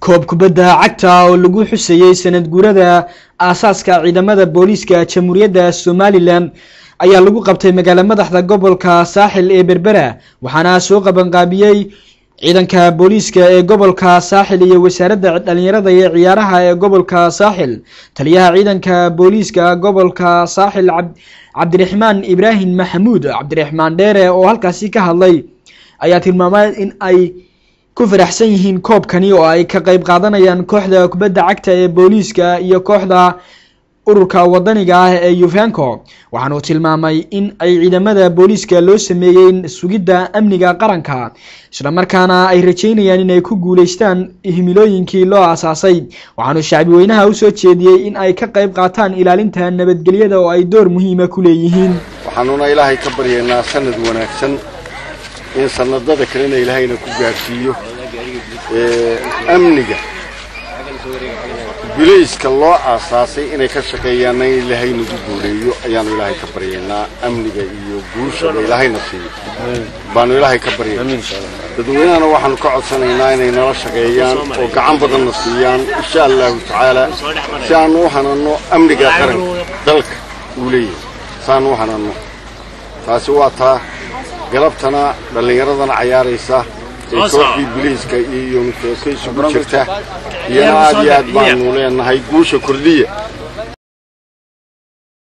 koob kubadda cagta oo lagu xusayey sanad guurada aasaaska ciidamada booliiska jamhuuriyadda somalilan ayaa lagu qabtay magaalo madaxda gobolka saaxil ee berbera waxaana soo qabanqaabiyey ciidanka booliiska ee gobolka saaxil iyo wasaaradda dhalinyarada iyo ciyaaraha ee gobolka saaxil taliyaha ciidanka booliiska gobolka saaxil cabdiraxmaan ibraahim maxamuud cabdiraxmaan dheere oo halkaasi ka hadlay ayaa tilmaamay in ay ku faraxsan yihiin koobkani oo ay ka qeyb qaadanayaan kooxda kubadda cagta ee booliiska iyo kooxda ururka wadaniga ah ee yuvenco waxaanuu tilmaamay in ay ciidamada booliiska loo sameeyey sugidda amniga qaranka islamarkaana ay rajeynayaan inay ku guuleystaan himilooyinkii loo aasaasay waxaanuu shacbi weynaha usoo jeediyey in ay ka qeyb qaataan ilaalinta nabadgelyada oo ay door muhiima ku leeyihiin waxaanuna ilaahay ka baryaynaa sanad wanaagsan in sanadada kalena ilaahayna ku gaadhsiiyo amniga bilayska loo aasaasay inay ka shaqeeyaanna in ilaahay nagu guuleeyo ayaanu ilaahay ka baryaynaa amniga iyo guushaba ilaahayna siiyo baanu ilaahay ka baryayna dadweynahana waxaanu ka codsanaynaa inay nala shaqeeyaan oo gacan badanna siiyaan insha allahu tacaala si aanu u hananno amniga qaranka dalka uu leeyahay si aanu u hananno taasi waa taa galabtana dhallinyaradana cayaaraysa ee kooxdii biliiska iyo mutooka isugu jirta iyana aad iyo aad baanu leenahay guusha kordhiya